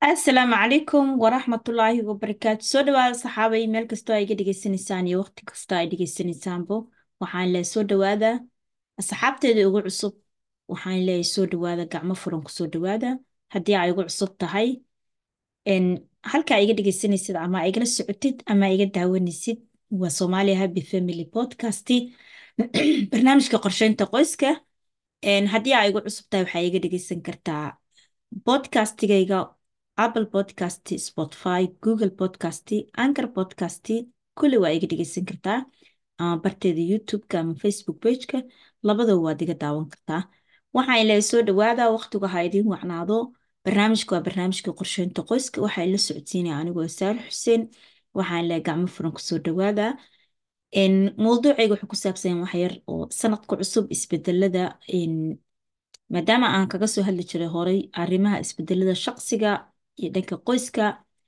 asalaamu calaykum waraxmatullaahi wabarakaatu soo dhawaada saxaabay meel kastoo ay iga dhegaysanaysaan iyo waqti kastoo ay dhegaysanaysaanbo waxaan leeyahay soo dhawaada asxaabteeda ugu cusub waxaan leeyahay soo dhawaada gacmo furan ku soo dhawaada haddii ay igu cusub tahay n halkaa iga dhegaysanaysid ama igala socotid ama iga daawanaysid waa Somalia Happy Family Podcast barnaamijka qorsheynta qoyska n haddii ay igu cusub tahay waxaa iga dhegaysan kartaa podcastigayga Apple Podcast, Spotify, Google Podcast, Anchor Podcast, kulli waa iga dhegeysan kartaa ama barteeda YouTube-ka ama Facebook page-ka labadaba waad iga daawan kartaa waxaan ilaahay soo dhawaada waqtigu ha idiin wacnaado barnaamijka waa barnaamijka qorsheynta qoyska waxaa ila socodsiinaya anigoo Saal Xuseen waxaan ilaahay gacmo furan kusoo dhawaada n mowduucayga wuxuu ku saabsan yahay wax yar oo sanadka cusub isbedelada n maadaama aan kaga soo hadli jiray horay arrimaha isbedelada shaqsiga iyo dhanka qoyska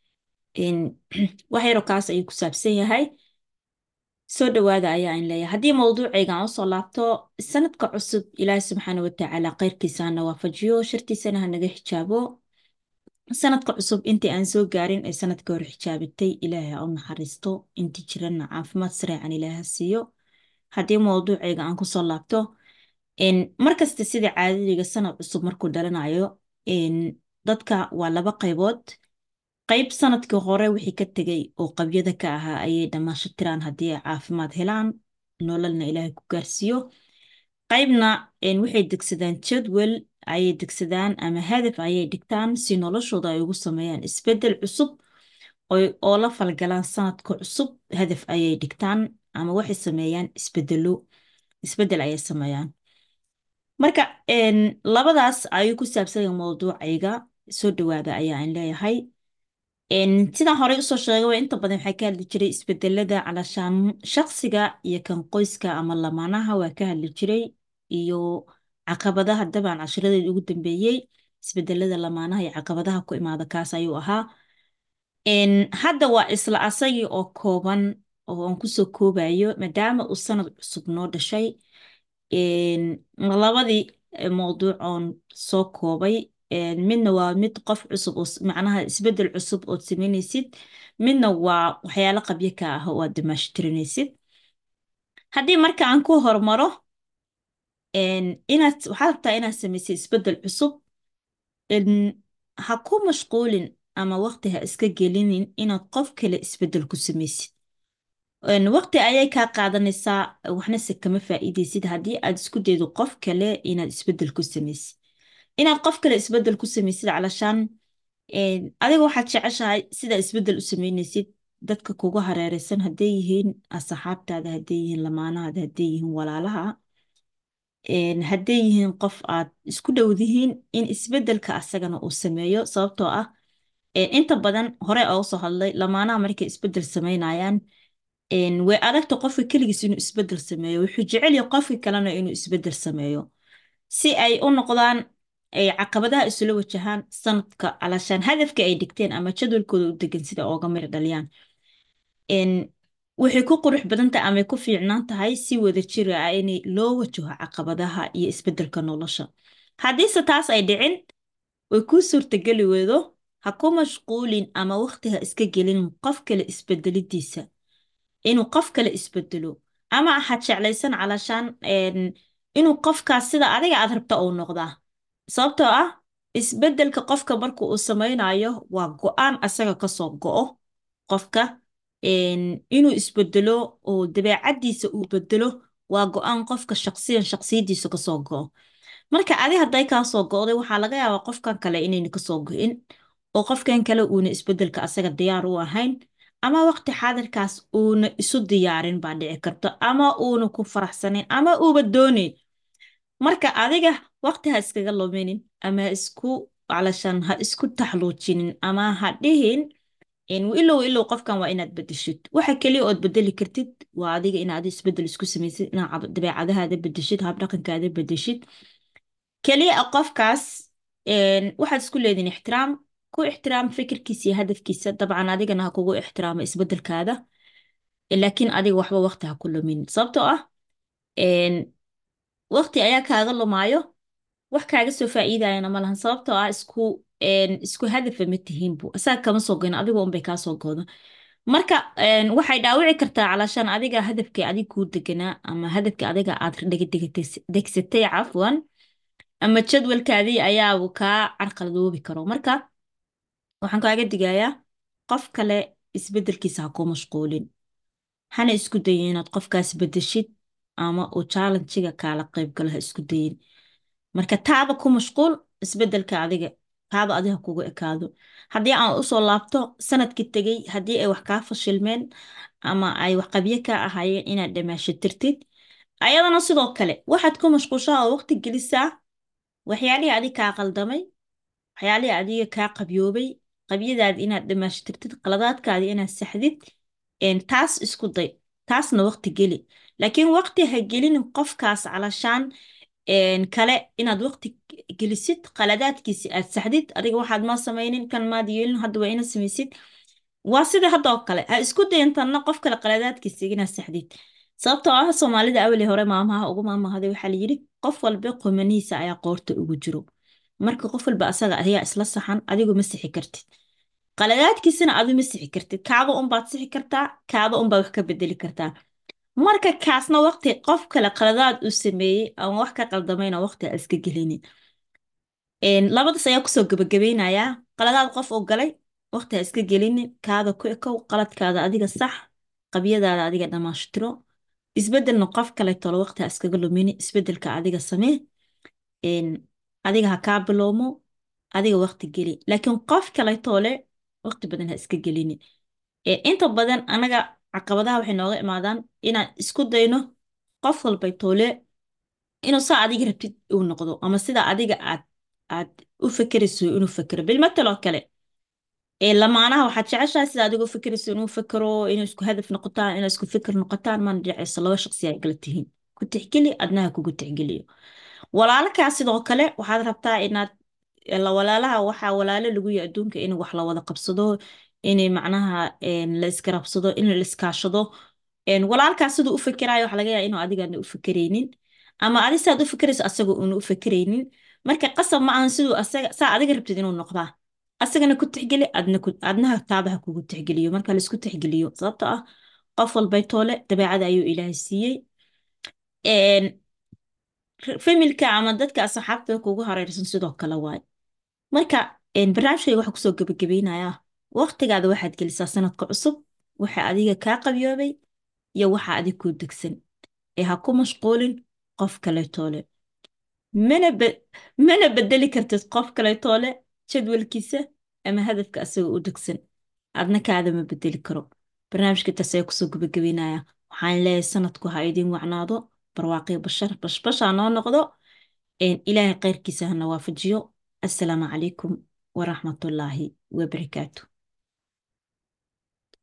wax yaroo kaas ayuu ku saabsan yahay soo dhawaada ayaa in leeyahay haddii mowduucayga aan usoo laabto sanadka cusub ilaahi subxaana watacaala khayrkiisa hana waafajiyo shartiisana hanaga xijaabo sanadka cusub intii aan soo gaarin ee sanadka hore xijaabatay ilaahay ha u naxariisto intii jirana caafimaad sareecan ilaaha siiyo haddii mowduucayga aan kusoo laabto markasta sida caadadiga sanad cusub markuu dhalanayo dadka waa laba qaybood qayb sanadkii hore wixii ka tegay oo qabyada ka ahaa ayay dhammaasho tiraan haddii ay caafimaad helaan nololna ilaahay ku gaarsiiyo qaybna waxay degsadaan jadwal ayay degsadaan ama hadaf ayay dhigtaan si noloshooda ay ugu sameeyaan isbedel cusub oo la falgalaan sanadka cusub hadaf ayay dhigtaan ama waxay sameeyaan isbedelo isbedel ayay sameeyaan marka labadaas ayuu ku saabsanya mowduucayga soo dhawaada ayaa aan leeyahay sidaan horey usoo sheegay inta badan waxaa ka hadli jiray isbedelada calashaan shaqsiga iyo kan qoyska ama lamaanaha waa ka hadli jiray iyo caqabadaha dabcan cashiradeeda ugu dambeeyey isbedelada lamaanaha iyo caqabadaha ku imaada kaas ayuu ahaa hadda waa isla asagii oo kooban oo aan kusoo koobayo maadaama uu sanad cusub noo dhashay labadii mowduuc oon soo koobay midna waa mid qof cusub oo macnaha isbedel cusub ood sameynaysid midna waa waxyaalo qabyo ka ah oo aad damaashtirinaysid haddii marka aan ku hormaro inaad waxaad rabtaa inaad samaysid isbedel cusub ha ku mashquulin ama waqti ha iska gelinin inaad qof kale isbedel ku samaysid waqti ayay kaa qaadanaysaa waxna se kama faa'iidaysid haddii aad isku daydo qof kale inaad isbedel ku samaysid inaad qof kale isbedel ku samaysid calashaan adiga waxaad jeceshahay sidaa isbedel u samaynaysid dadka kugu hareereysan hadday yihiin asxaabtaada hadday yihiin lamaanahaada hadday yihiin walaalaha hadday yihiin qof aad isku dhowdihiin in isbedelka asagana uu sameeyo sababtoo ah inta badan hore oo soo hadlay lamaanaha markay isbedel samaynayaan way adagta qofka keligiis inuu isbedel sameeyo wuxuu jecel yahay qofka kalena inuu isbedel sameeyo si ay u noqdaan ay caqabadaha isula wajahaan sanadka alashaan hadafka ay dhigteen ama jadwalkooda u degan sida ooga mir dhaliyaan waxay ku qurux badan tahay ama ku fiicnaan tahay si wada jir ah in loo wajaho caqabadaha iyo isbedelka nolosha haddiise taas ay dhicin way kuu suurtageli weydo ha ku mashquulin ama waqti ha iska gelin qof kale isbedelidiisa inuu qof kale isbedelo ama waxaad jeclaysan calashaan inuu qofkaas sida adiga aad rabta uu noqdaa sababtoo ah isbedelka qofka marka uu samaynayo waa go-aan asaga kasoo go-o qofka inuu isbedelo oo dabeecadiisa uu bedelo waa go-aan qofka shaqsiyan shaqsiyadiisa kasoo go-o marka adi hadday kaasoo go-day waxaa laga yaabaa qofkan kale inayna kasoo go-in oo qofkan kale uuna isbedelka asaga diyaar u ahayn ama waqti xaadirkaas uuna isu diyaarin baa dhici karto ama uuna ku faraxsanayn ama uuba doonayn marka adiga waqti ha iskaga luminin ama ha isku calashaan ha isku taxluujinin ama ha dhihin ilow ilow qofkan waa inaad bedeshid waxa keliya ood bedeli kartid waa adiga inaad isbedel isku samaysid inaad dabeecadahaada bedeshid habdhaqankaada bedeshid keliya qofkaas waxaad isku leedihin ixtiraam ku ixtiraam fikirkiisa iyo hadafkiisa dabcan adigana ha kugu ixtiraamo isbedelkaada laakiin adiga waxba waqti ha ku lumin sababtoo ah waqti ayaa kaaga lumaayo wax kaaga soo faa'iidayana ma lahan sababtoo ah isku een, isku hadafa ma tihiinbu asaga kama soo goyn adiga unbay kaa soo gooda marka een, waxay dhaawici kartaa calashaan adiga hadafkii adig kuu deganaa ama hadafkii adiga aad dhegdegtes- degsatay cafwan ama jadwalkaadii ayaaba kaa carqaladoobi karo marka waxaan kaaga digayaa qof kale isbedelkiisa ha ku mashquulin hana isku dayin inaad qofkaas bedeshid ama uu challenjiga kaala qayb galo ha isku dayin marka taada ku mashquul isbedelka adiga taada adiga kugu ekaado haddii aan usoo laabto sanadkii tegey haddii ay wax kaa fashilmeen ama ay wax qabyo kaa ahaayeen inaad dhamaashatirtid ayadana sidoo kale waxaad ku mashquushaa oo waqti gelisaa waxyaalihii adiga kaa qaldamay waxyaalihii adiga kaa qabyoobay qabyadaadi inaad dhamaashtirtid qaladaadkaadi inaad saxdid een, taas isku day taasna waqti geli laakiin waqti ha gelinin qofkaas calashaan een, kale inaad waqti gelisid qaladaadkiisi aad saxdid adiga waxaad ma samaynin kan maad yeelin hadda waa inaad samaysid waa sida hadda oo kale ha isku dayin tanna qof kale qaladaadkiisa inaad saxdid sababtoo ah soomaalida awali hore maamaha ugu maamahday waxaa la yidhi qof walba qumanihiisa ayaa qoorta ugu jiro marka qof walba asaga ayaa isla saxan adigu ma sixi kartid qaladaadkiisana adu ma sixi kartid kaaba unbaad sixi kartaa kaaba unbaad wax ka bedeli kartaa marka kaasna waqti qof kale qaladaad uu sameeyey ama wax ka qaldamayna waqti ha iska gelinin Een, labadaas ayaa kusoo gabagabeynayaa qaladaad qof oo galay waqti ha iska gelinin kaada ku ekow qaladkaada adiga sax qabyadaada adiga dhamaashtiro isbedelna qof kale tolo waqti ha iskaga lumini isbedelka adiga samee Een, adiga ha kaa bilowmo adiga waqti geli laakiin qof kale toole waqti badan ha iska gelinin Ee, inta badan anaga caqabadaha waxay nooga imaadaan inaan isku dayno qof walbay toole inuu saa adiga rabtid uu noqdo ama sida adiga aad aad u fekerayso inuu fekero bilmatal oo kale ee lamaanaha waxaad jeceshahay sida adiga u fekerayso inuu fekero inuu isku hadaf noqotaan inuu isku fikir noqotaan maan jeceyso laba shaqsi ay kala tihiin ku tixgeli adnaha kugu tixgeliyo walaalkaa sidoo kale waxaad rabtaa inaad la walaalaha waxaa walaalo lagu yahay adduunka in wax la wada qabsado inay macnaha een, la isgarabsado in la iskaashado Een, walaalkaa siduu u fikiraayo waxa laga yaabaa inuu adigana u fikiraynin ama adi saad u fikirayso asaga uuna u fikiraynin marka qasab ma ahan siduu asaga saa adiga rabtid inuu noqdaa asagana ku tixgeli adna ku adnaha taabaha kugu tixgeliyo marka la isku tixgeliyo sababtoo ah qof walbay toole dabeecada ayuu ilaahay siiyey Een, familka ama dadka asxaabta kugu hareersan sidoo kale waaye marka een, barnaamijkayga waxaa kusoo gabagabeynayaa waqtigaada waxaad gelisaa sanadka cusub waxa adiga kaa qabyoobay iyo waxa adig kuu degsan ee ha ku mashquulin qof kaleetoole mana be mana bedeli kartid qof kaleetoole jadwalkiisa ama hadafka asaga u degsan adna kaada ma bedeli karo barnaamijka taas ayaa kusoo gabagabeynaya waxaan leeyahay sanadku ha idin wacnaado barwaaqi bashar bashbash ha noo noqdo een, ilaahay khayrkiisa hana waafajiyo assalaamu calaykum waraxmatullaahi wabarakaatu